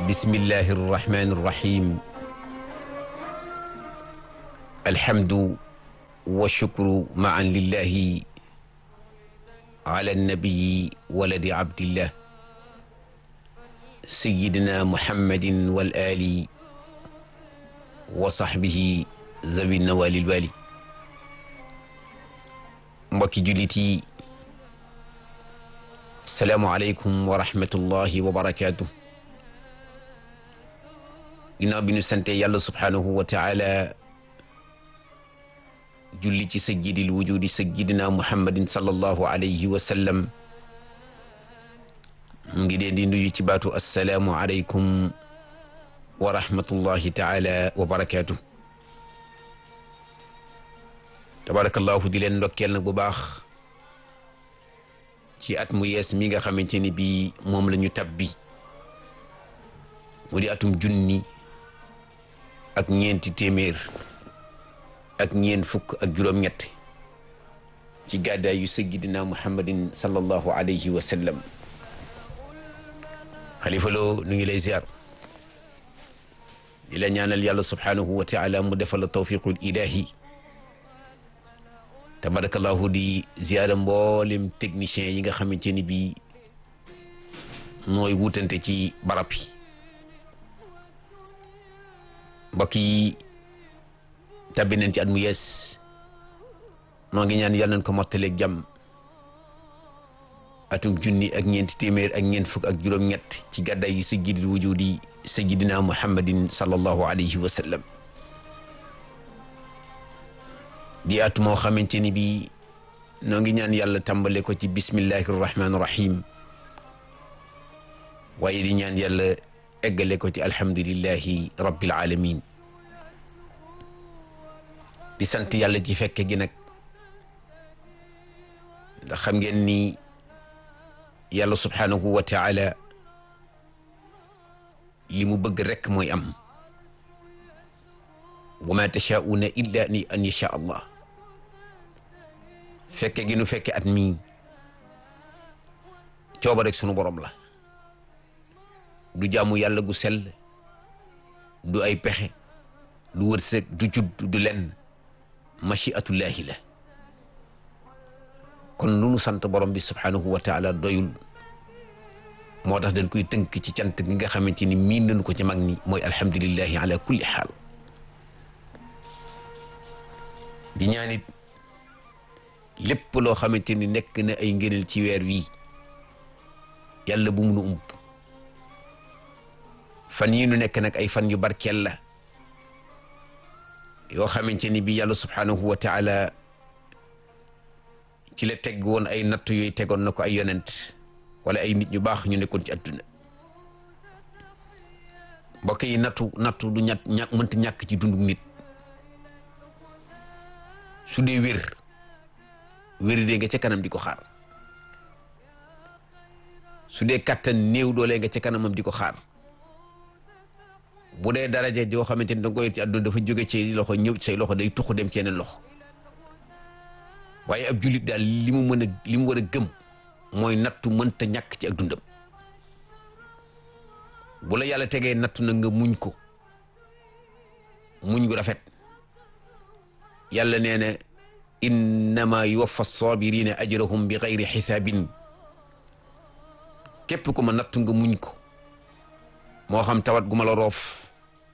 bismillahi irrahmani irrahim alhamdu walshukru maan lillahi ala annabiyi waladi abdillah sayidina muhammadin wal ali wa sahbihi zawi nawalil wali mbokki jullit yi salaamualeykum wa rahmatullahi wa barakaatu ginnaaw bi ñu sante yàlla subhaanahu wa taala julli ci sayyidil wujudi sayyidina muhammadin sallallahu alayhi wa sallam mu ngi leen di nuyu ci baatu assalaamu aleykum wa rahmatullahi taala wa barakaatu tabarakallahu di leen ndokkeel nag bu baax ci at mu yees mi nga xamante ni bii moom la ñu tabbi mu di atum junni ak ñeenti téeméer ak ñeent fukk ak juróom-ñett ci gàddaay yu sayyidina muhammadin sallallahu alayhi wa sallam xalifa loo nu ngi lay ziar di la ñaanal yàlla subhaanahu wa taala mu defal la tawfiqul ilahi tabarakallahu di ziyaara mboolem technicien yi nga xamante ni bii mooy wutante ci barab yi mbokk yi tabbi nañ ci at mu yees noo ngi ñaan yàlla nañ ko mottaleeg jàmm atum junni ak ñeenti téeméer ak ñeent fukk ak juróom-ñett ci gàddaay yi sayyidil wujudi sayyidina muhammadin sallallahu alayhi wa sallam di at moo xamante ni bii noo ngi ñaan yàlla tàmbale ko ci bismillahi rahmaani rahim waaye di ñaan yàlla eggale ko ci alhamdulillahi rabbil alamin di sant yàlla ci fekke gi nag ndax xam ngeen ni yàlla subhaanahu wa taala li mu bëgg rekk mooy am wa ma tashaauna illa ni an yasha allah fekke gi nu fekke at mii cooba rek sunu borom la du jaamu yàlla gu sell du ay pexe du wërsëg du judd du lenn machiatullahi la kon lu nu sant borom bi subhanahu wa taala doyul moo tax dañ koy tënk ci cant gi nga xamante ni miin nañu ko ci mag ñi mooy alhamdulillahi ala kulli xaal di ñaanit lépp loo xamante ni nekk na ay ngëneel ci weer wii yàlla bu mu nu ump fan yii nu nekk nag ay fan yu barkeel la yoo xamante ni bi yàlla subhaanahu wa taala ci la teg woon ay natt yooyu tegoon na ko ay yonent wala ay nit ñu baax ñu nekkoon ci adduna mbokk yi nattu nattu du ñett ñàkk mënta ñàkk ci dundu nit su dee wér wér dee nga ca kanam di ko xaar su dee kattan néew doole nga ca kanamam di ko xaar bu dee daraja joo xamante ni da nga koy ci àdduna dafa jóge ci loxo ñëw say loxo day tuxu dem ci yeneen loxo waaye ab jullit daal li mu mën a li mu war a gëm mooy nattu mënta ñàkk ci ak dundam bu la yàlla tegee nattu na nga muñ ko muñ gu rafet yàlla nee na innama yuwaffa sabirina ajrahum bi xayri xisaabin képp ku ma nattu nga muñ ko moo xam tawat gu ma la roof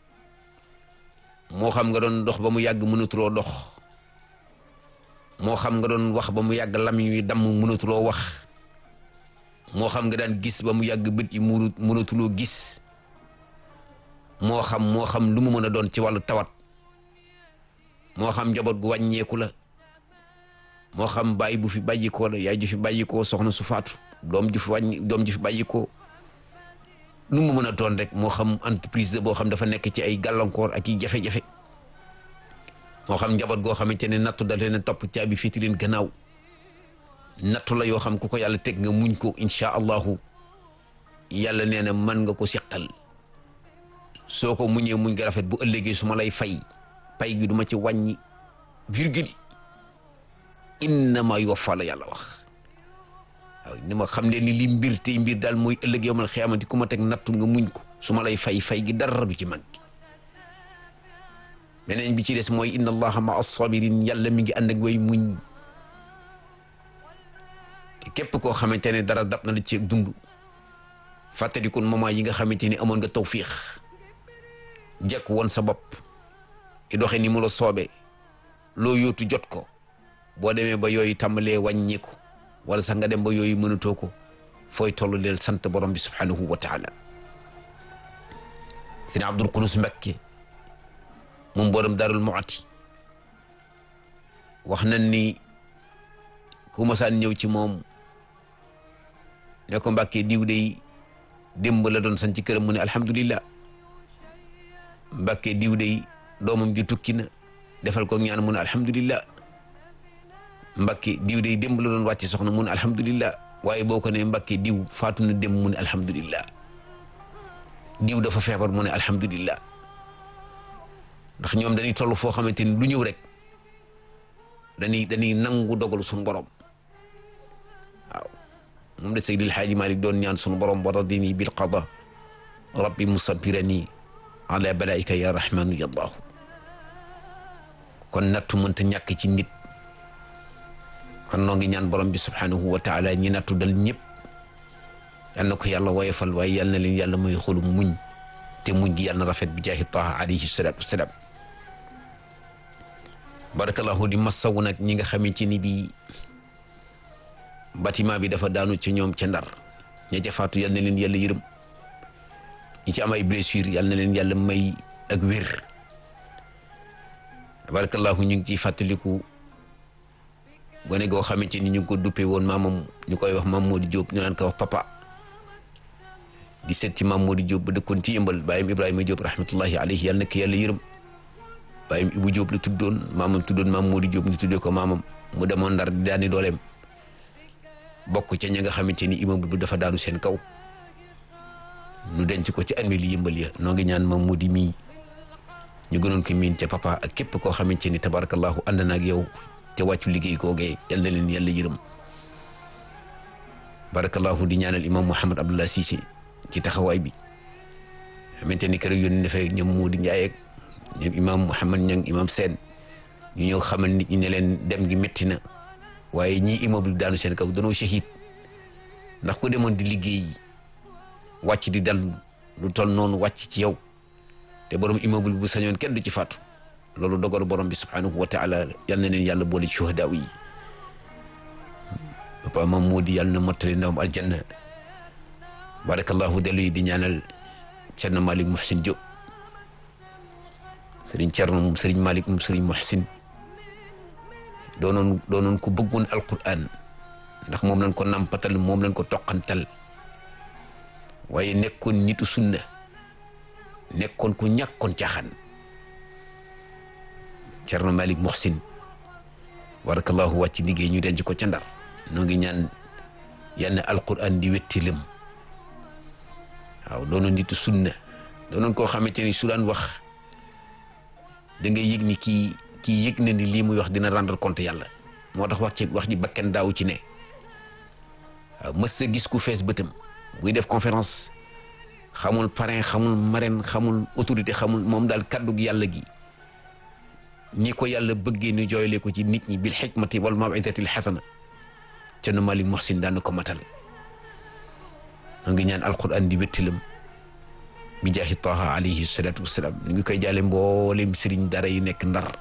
moo xam nga doon dox ba mu yàgg mënatuloo dox moo xam nga doon wax ba mu yàgg lamiñ wi damm mënatuloo wax moo xam nga daan gis ba mu yàgg bët yi mu mënatuloo gis moo xam moo xam lu mu mën a doon ci wàllu tawat moo xam njaboot gu wàññeeku la moo xam bàyyi bu fi bàyyikoo la yaay ju fi bàyyikoo soxna su faatu doom ju fi wàññi doom ju fi bàyyikoo nu mu mën a doon rek moo xam entreprise la boo xam dafa nekk ci ay gàllankoor ak i jafe-jafe moo xam njaboot goo xamante ne nattu da leen a topp caabi féeti leen gannaaw nattu la yoo xam ku ko yàlla teg nga muñ ko incha allahu yàlla nee na mën nga ko seqal soo ko muñee muñ nga rafet bu ëllëgee su ma lay fay pay gi du ma ci wàññi virgule innama yuwaffa la yàlla wax waaw ni ma xam ne ni li mbir tey mbir daal mooy ëllëg yow man xiyaamati ku ma teg nattu nga muñ ko su ma lay fay fay gi dara du ci mag beneen bi ci des mooy inna allaha ma as-sabirin yàlla mi ngi ànd ak way muñ te képp koo xamante ne dara dab na la ci dund fàttalikun moment yi nga xamante ni amoon nga tawfiix jekk woon sa bopp i doxe ni mu la soobee loo yóotu jot ko boo demee ba yooyu tàmbalee wàññiku wala sax nga dem ba yooyu mënatoo ko fooy toll leel sant borom bi subhanahu wa taala sëñ Abdul Qudus Mbakke moom borom Darul Muati wax nañ ni ku masaan ñëw ci moom ne ko Mbakke diw dey démb la doon san ci këram mu ne alhamdulillah Mbakke diw dey doomam ju tukki na defal ko ñaan mu ne alhamdulillah Mbakke diw dey démb la doon wàcc soxna mu ne alhamdulillah waaye boo ko ne Mbakke diw faatu na démb mu ne alhamdulillah diw dafa feebar mu ne alhamdulillah ndax ñoom dañuy toll foo xamante ni lu ñëw rek dañuy dañuy nangu dogalu suñu borom waaw moom de Seydil Xaaji Malik doon ñaan suñu borom wa radini bil qada rabbi musabirani ala balaika ya rahmanu ya allahu kon nattu mënta ñàkk ci nit kon noo ngi ñaan borom bi subhanahu wa taala ñi nattu dal ñëpp yal na ko yàlla woyofal waaye yal na leen yàlla mooy xolum muñ te muñ gi yàlla na rafet bi jaahi taha alayhi salatu wasalaam barakallahu di masawu nag ñi nga xamante ni bii bâtiment bi dafa daanu ca ñoom ca ndar ña ca faatu yal na leen yàlla yërëm ñi ci am ay blessure yal na leen yàlla may ak wér barakallahu ñu ngi ciy fàttaliku gone goo xamante ni ñu ngi ko duppee woon maamam ñu koy wax maam Modou Diop ñu naan ko wax papa di seet ci maam Modou Diop ba dëkkoon ci yëmbal bàyyam Ibrahima Diop rahmatullahi alayhi yàlla na ko yàlla yërëm bàyyam Ibou Diop la tuddoon maamam tuddoon maam Modou Diop ñu tuddee ko maamam mu demoon ndar di daani dooleem bokk ca ña nga xamante ni immeuble bi dafa daanu seen kaw ñu denc ko ci armée li yëmbal ya noo ngi ñaan maam Modou mii ñu gënoon ko miin ca papa ak képp koo xamante ni tabarakallahu ànd na ak yow te wàccu liggéey googee yal na leen yàlla yërëm barakallahu di ñaanal imam Mouhamed Abdallah Cissé ci taxawaay bi xamante ni kër yónni dafay ñoom Modou Ndiaye ak ñoom imam Mouhamed Niang imam Sène ñu ñëw xamal nit ñi ne leen dem gi métti na waaye ñii immeuble daanu seen kaw danoo shahid ndax ku demoon di liggéey wàcc di dal lu toll noonu wàcc ci yow te borom immeuble bu sañoon kenn du ci faatu loolu dogal borom bi subhanahu wa taala yal na leen yàlla boole ci shuhadaaw yi papa mam moo di yàlla na mottali ndawam aljanna barakallahu dellu yi di ñaanal Cerno Malick Muhsin Diop sëriñ Cerno moom sëriñ Malick moom sëriñ Muhsin doonoon doonoon ko bëggoon alquran ndax moom lañ ko nampatal moom lañ ko toqantal waaye nekkoon nitu sunna nekkoon ku ñàkkoon caaxaan Cerno Malick Muhsin barakallahu wàcc liggéey ñu denc ko ca ndar noo ngi ñaan yal na alquran di wettilam waaw doonoon nitu sunna doonoon koo xamante ni su daan wax da ngay yëg ni kii kii yëg na ni lii muy wax dina rendre compte yàlla moo tax wax ci wax ji bakken daaw ci ne waaw mës sa gis ku fees bëtam buy def conférence xamul parrain xamul marraine xamul autorité xamul moom daal kàddug yàlla gi ñi ko yàlla bëggee ñu jooyle ko ci nit ñi bil xikmati wal maw'izatil xasana ca nu Malick Muhsin daan na ko matal moo ngi ñaan alquran di wéttalam bi jaahi taha alayhi salatu wasalaam ñu ngi koy jaale mboolem sëriñ dara yi nekk ndar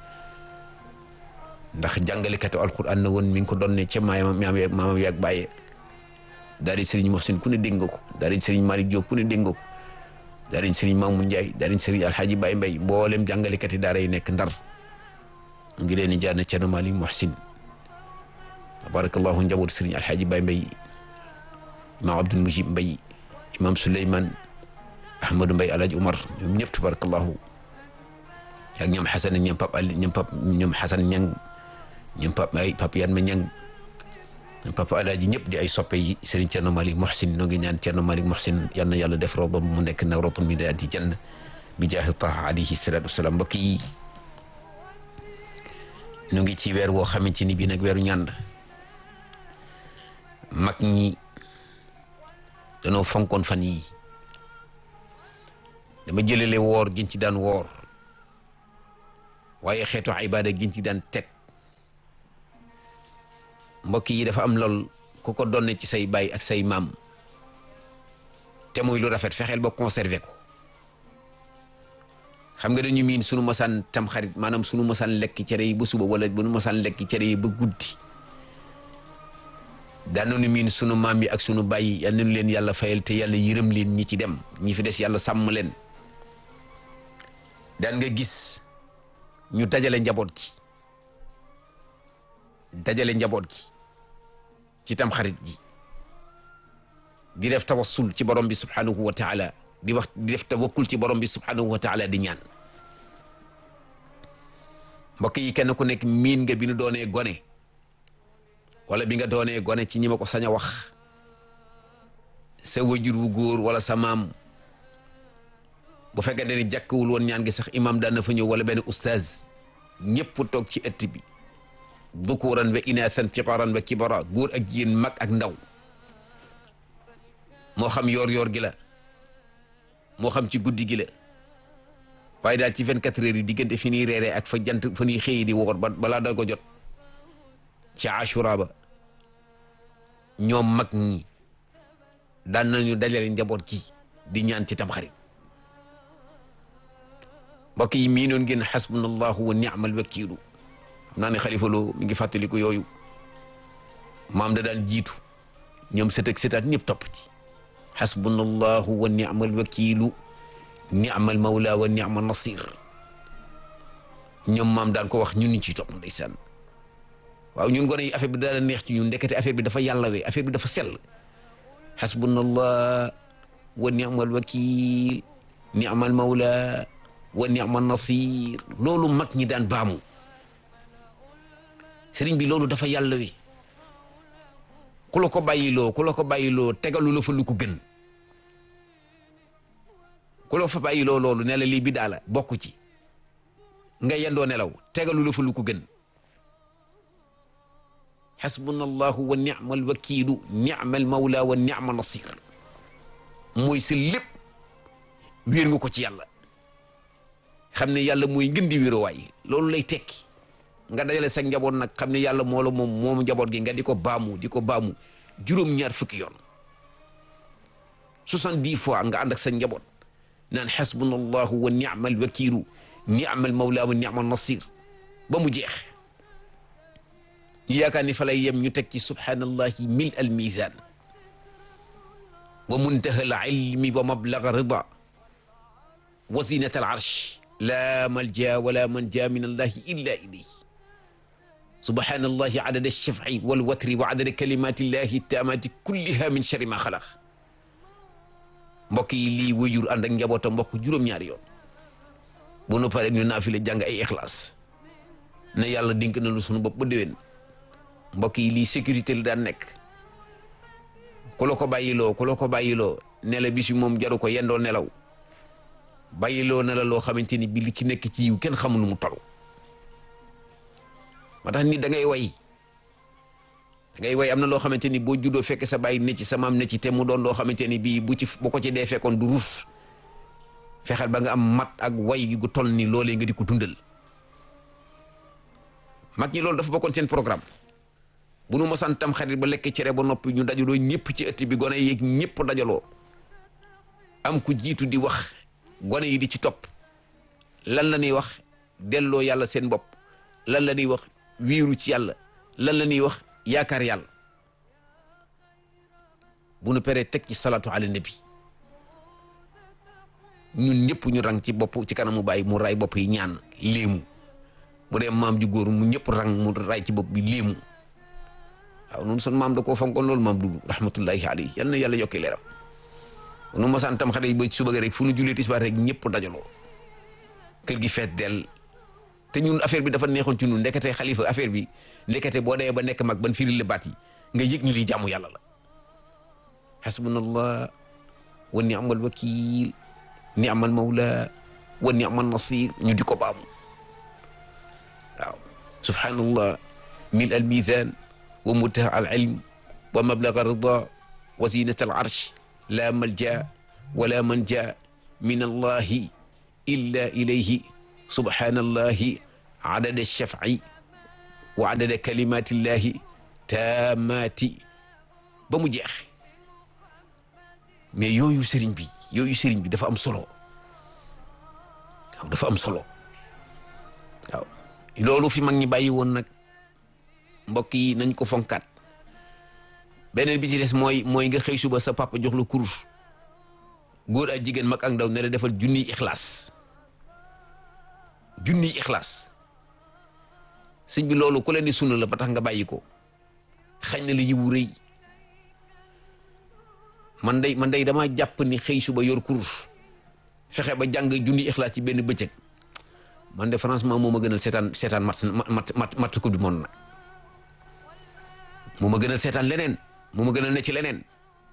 ndax jàngalekatu alquran na woon mi ngi ko doon ne ca maamam maamam yaag bàyyee daal di sëriñ Muhsin ku ne dégg nga ko daal di sëriñ Malick Diop ku ne dégg nga ko daal di sëriñ Mamoun Ndiaye daal di sëriñ Alhaji Baye Mbaye mboolem jàngalekat yi daara yi nekk ndar mu ngi leen di jaar na Cerno Malick Muhsin tabarakallahu njaboot sëriñ Alhaji Baye Mbaye imaam Abdul Mujib Mbaye imaam Souleymane Ahmadou Mbaye Alhaji Umar ñoom ñëpp tabarakallahu ak ñoom Xasan ñoom Pap Ali ñoom Pap ñoom Xasan Ñang ñoom Pap ay Pap Yanma Ñang ñoom Papa Alaaji ñëpp di ay soppe yi Serigne Thierno Malick Muhsin noo ngi ñaan Thierno Malick Muhsin yal na yàlla def roobam mu nekk nawratun min riyaadi janna bi jaahi taha alayhi salaatu wasalaam mbokk yi ñu ngi ci weer woo xamante ni bii nag weeru ñaan mag ñi danoo fonkoon fan yii dama jëlale woor giñ ci daan woor waaye xeetu ibaada giñ ci daan teg mbokk yi dafa am lool ku ko donne ci say baay ak say maam te muy lu rafet fexeel ba conserver ko xam nga dañu miin sunu masaan tam xarit maanaam sunu masaan lekk cere yi ba suba wala bu nu masaan lekk cere yi ba guddi daanoonu miin sunu maam yi ak sunu baay yal nañu leen yàlla fayal te yàlla yërëm leen ñi ci dem ñi fi des yàlla sàmm leen daan nga gis ñu dajale njaboot gi dajale njaboot gi ci tam xarit ji di def tawassul ci borom bi subhanahu wa taala di wax di def tawakkul ci borom bi subhanahu wa taala di ñaan mbokk yi kenn ku nekk miin nga bi nu doonee gone wala bi nga doonee gone ci ñi ma ko sañ a wax sa wajur wu góor wala sa maam bu fekkee ne jàkkawul woon ñaan gi sax imam daan na fa ñëw wala benn ustaaz ñëpp toog ci ëtt bi dukuran wa inathan siqaran wa kibara góor ak jigéen mag ak ndaw moo xam yoor yoor gi la moo xam ci guddi gi la waaye daal ci 24 heures yi diggante fi ñuy reeree ak fa jant fa ñuy xëyi di woor ba balaa da ko jot ci ashura ba ñoom mag ñi daan nañu dajale njaboot gi di ñaan ci tamxarit mbokk yi mii noon ngeen xasbunallahu wa ni'mal wakiilu xam naa ne xalifa loo mi ngi fàttaliku yooyu maam da daan jiitu ñoom sët ak sëtaat ñëpp topp ci xasbunallahu wa ni'mal wakiilu ni'mal mawla wa ni'mal nasir ñoom maam daan ko wax ñun ñu ciy topp ndeysaan waaw ñun gone yi affaire bi daal neex ci ñun ndekete affaire bi dafa yàllawee affaire bi dafa sell xasbunallah wa ni'mal wakiil ni'mal mawla wa ni'mal nasir loolu mag ñi daan baamu sëriñ bi loolu dafa yàllawee ku la ko bàyyiloo ku la ko bàyyiloo tegalu la fa lu ko gën ku la fa bàyyiloo loolu ne la lii bi daala bokk ci nga yendoo nelaw tegalu la fa lu ko gën xasbuna allahu wa ni'mal wakiilu ni'mal mawla wa ni'mal nasir mooy sa lépp wéer nga ko ci yàlla xam ne yàlla mooy ngën di wéeruwaay loolu lay tekki nga dajale sa njaboot nag xam ne yàlla moo la moom moom njaboot gi nga di ko baamu di ko baamu juróom-ñaar fukki yoon soixante-dix fois nga ànd ak sa njaboot naan xasbuna allahu wa ni'mal wakiilu ni'mal mawla wa ni'mal nasir ba mu jeex ñu yaakaar ni fa lay yem ñu teg ci subhanallahi mil al mizan wa muntaha al ilmi wa mablaga rida wa zinata al arsh la malja wala manja min allahi illa ilayhi subhanallahi adada alshaf'i walwatri wa adada kalimati llahi taamati kulliha min sharri ma xalaq mbokk yi lii wëyjur ànd ak njabootam mbokk juróom-ñaari yoon bu nu paree ñu naafile jàng ay ixlaas ne yàlla dink na lu sunu bopp ba déwén mbokk yi lii sécurité la daan nekk ku la ko bàyyiloo ku la ko bàyyiloo ne la bis bi moom jaru ko yendoo nelaw bàyyiloo na la loo xamante ni bi li ci nekk ci yiw kenn xamul nu mu toll ma tax nit da ngay way da ngay way am na loo xamante ni boo juddoo fekk sa bàyyi ne ci sa maam ne ci te mu doon loo xamante ni bii bu ci bu ko ci dee fekkoon du rus fexeel ba nga am mat ak way gu toll ni loolee nga di ko dundal mag ñi loolu dafa bokkoon seen programme bu nu mosaan tam xarit ba lekk cere ba noppi ñu dajaloo ñëpp ci ëtt bi gone yeeg ñëpp dajaloo am ku jiitu di wax gone yi di ci topp lan la ñuy wax delloo yàlla seen bopp lan la ñuy wax wiiru ci yàlla lan la ñuy wax yaakaar yàlla bu nu peree teg ci salatu ala nabi ñun ñëpp ñu rang ci bopp ci kanamu bàyyi mu ray bopp yi ñaan léemu bu dee maam ju góor mu ñëpp rang mu ray ci bopp bi léemu waaw noonu sun maam da koo fonkoon loolu maam dudu rahmatullahi alayhi yal na yàlla yokki leeram nu masaan tam xale yi ba suba rek fu nu julee tisbaar rek ñëpp dajaloo kër gi feet del te ñun affaire bi dafa neexoon ci ñun ndekete xalifa affaire bi ndekete boo dee ba nekk mag ban firil la baat yi nga yëg ni lii jàmmu yàlla la hasbunallah wa ni'mal wakil ni'mal mawla wa ni'mal nasir ñu di ko baamu waaw subhanallah mil al mizan wa muntaha al ilm wa mablaga rida wa zinat al arsh la malja wala manja min allahi illa ilayhi subhanallahi adada shaf'i wa adada kalimatillahi taamati ba mu jeex mais yooyu sëriñ bi yooyu sëriñ bi dafa am solo waaw dafa am solo waaw loolu fi mag ñi bàyyi woon nag mbokk yi nañ ko fonkaat beneen bi ci des mooy mooy nga xëy suba sa papa jox la kurus góor ak jigéen mag ak ndaw ne la defal junniy ixlaas junniy ixlaas sëñ bi loolu ku leen di sunna la ba tax nga bàyyi ko xañ na la yiwu rëy man day man day dama jàpp ni xëy suba yor kurus fexe ba jàng junniy ixlaas ci benn bëccëg man de franchement moo ma gënal seetaan seetaan mat mat mat mat coupe du monde nag moo ma gënal seetaan leneen moo ma gënal ne ci leneen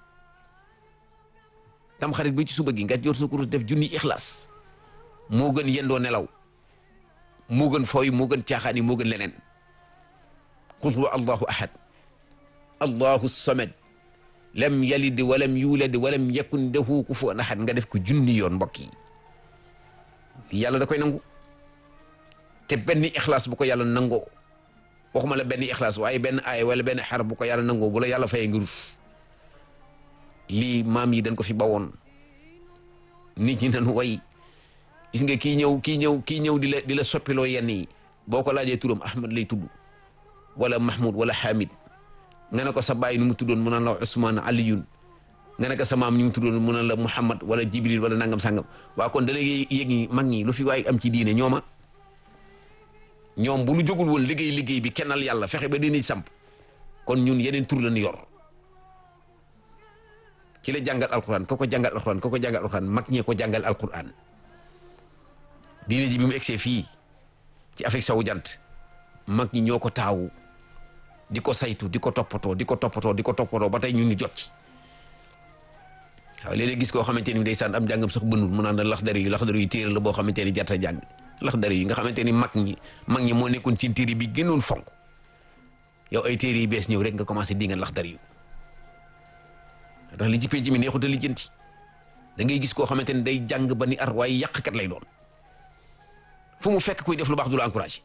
tam xarit bi ci suba gi nga jor sa kurus def junni ixlaas moo gën yendoo nelaw moo gën fooy moo gën caaxaan yi moo gën leneen qul huwa allahu ahad allahu samad lam yalid walam yulad walam yakun lahu kufuwan ahad nga def ko junni yoon mbokk yi yàlla da koy nangu te benn ixlaas bu ko yàlla nangoo waxuma la benn ixlaas waaye benn aay wala benn xar bu ko yàlla nangoo bu la yàlla fayee nga rus lii maam yi dañ ko fi bawoon nit ñi nañu way gis nga kii ñëw kii ñëw kii ñëw di la di la soppiloo yenn yi boo ko laajee turam Ahmad lay tudd wala Mahmoud wala Hamid nga ne ko sa baay nu mu tuddoon mu naan la Ousmane Aliyun nga ne ko sa maam ñu mu tuddoon mu naan la Muhammad wala Jibril wala nangam sangam waa kon da lay yëg ñi mag ñi lu fi waay am ci diine ñooma ñoom bu ñu jógul woon liggéey liggéey bi kennal yàlla fexe ba dinañ samp kon ñun yeneen tur la ñu yor ki la jàngal alquran ko ko jàngal alquran ko ko jàngal alquran mag ñee ko jàngal alquran diine ji bi mu egsee fii ci Afrique sowu jant mag ñi ñoo ko taawu di ko saytu di ko toppatoo di ko toppatoo di ko toppatoo ba tey ñun ñu jot ci waaw léeg-léeg gis koo xamante ni ndeysaan am jàngam sax bënul mu naan la laxdari yu laxdari yu téere la boo xamante ni jarta jàng laxdari yi nga xamante ni mag ñi mag ñi moo nekkoon ci téere bi gënoon fonk yow ay téere yi bees ñëw rek nga commencé di nga laxdari yu ndax li ci penc mi neexut a lijjanti da ngay gis koo xamante ni day jàng ba ni ar waaye yàqkat lay doon fu mu fekk kuy def lu baax du la encouragé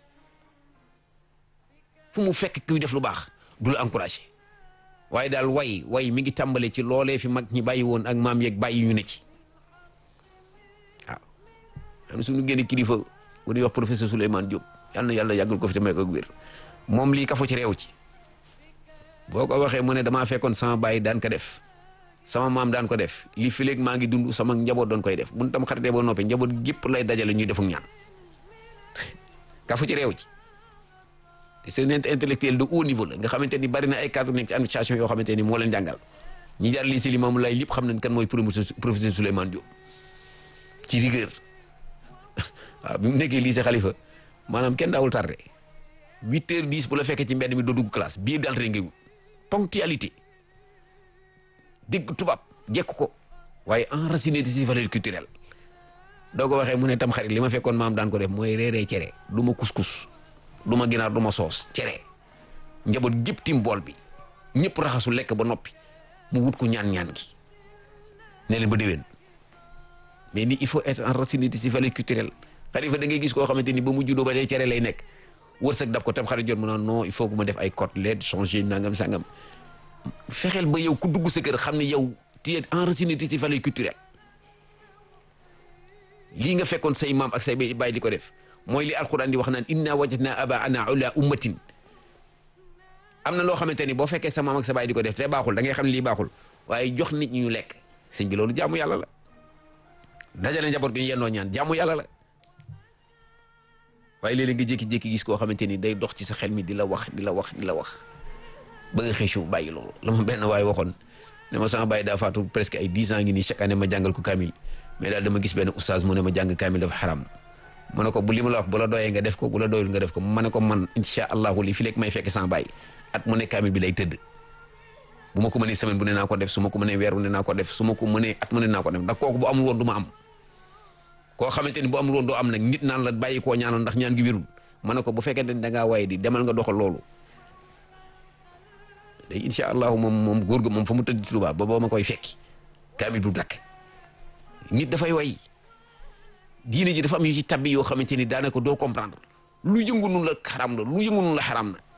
fu mu fekk kuy def lu baax du la encouragé waaye daal way way mi ngi tàmbale ci loolee fi mag ñi bàyyi woon ak maam yeeg bàyyi ñu ne ci waaw am na suñu génn kilifa bu ñuy wax professeur Souleymane Diop yal na yàlla yàggal ko fi te may ko wér moom lii kafo ci réew ci boo ko waxee mu ne damaa fekkoon sama bàyyi daan ko def sama maam daan ko def li fi léegi maa ngi dund sama njaboot doon koy def bu ñu tam xaritee boo noppee njaboot gépp lay dajale ñuy defuk ñaan kafo ci réew ci te c'est un intellectuel de haut niveau la nga xamante ni bari na ay cadre nekk ci administration yoo xamante ni moo leen jàngal ñi jaar lii si Limaamu Laay lépp xam nañ kan mooy professeur Souleymane Diop ci rigueur waaw bi mu nekkee lycée Khalifa maanaam kenn daawul tardé huit heures dix bu la fekkee ci mbedd mi doo dugg classe bii daal rek ngay wut ponctualité dégg tubaab jekk ko waaye enraciné de ses valeurs culturelles doo ko waxee mu ne tam xarit li ma fekkoon maam daan ko def mooy reeree cere du ma kus-kus du ma ginaar du ma soos cere njaboot gépp tim bool bi ñëpp raxasu lekk ba noppi mu wut ko ñaan-ñaan gi ne leen ba déwén mais ni il faut être enraciné de ses valeurs culturelles xalifa da ngay gis koo xamante ni ba mu juddoo ba dee cere lay nekk wërsëg dab ko tam xarit jot mu naan non il faut que ma def ay côtelette changer nangam sangam fexeel ba yow ku dugg sa kër xam ne yow tu es enraciné de ses valeurs culturelles lii nga fekkoon say maam ak say baay di ko def mooy li alquran di wax naan inna wajadna abaana ala ummatin am na loo xamante ni boo fekkee sa maam ak sa baay di ko def te baaxul da ngay xam ne lii baaxul waaye jox nit ñi ñu lekk sëñ bi loolu jaamu yàlla la dajale njaboot gi ñu yendoo ñaan jaamu yàlla la waaye léeg-léeg nga jékki-jékki gis koo xamante ni day dox ci sa xel mi di la wax di la wax di la wax ba nga xëy suuf bàyyi loolu la ma benn waaye waxoon ne ma sama bàyyi daa faatu presque ay dix ans ngi nii chaque année ma jàngal ko kaamil mais daal dama gis benn oustaz mu ne ma jàng kaamil dafa xaram ma ne ko bu li ma la wax bu la doyee nga def ko bu la doyul nga def ko ma ne ko man incha allahu li fi lekk may fekk sama bàyyi at mu ne kaamil bi lay tëdd bu ma ko mënee semaine bu ne naa ko def su ma ko mënee weer bu ne naa ko def su ma ko mënee at mu ne naa ko def ndax kooku bu amul woon du ma am koo xamante ni bu amul woon doo am nag nit naan la bàyyi koo ñaanal ndax ñaan gi wérul ma ne ko bu fekkee ne da ngaa waye di demal nga doxal loolu day incha allahu moom moom góor ga moom fa mu tëdd ci Tuubaa ba boo ma koy fekki kaamil du dakk nit dafay way diine ji dafa am yu ci tabbi yoo xamante ni daanaka doo comprendre lu yëngu nun la xaram la lu yëngu nun la xaram na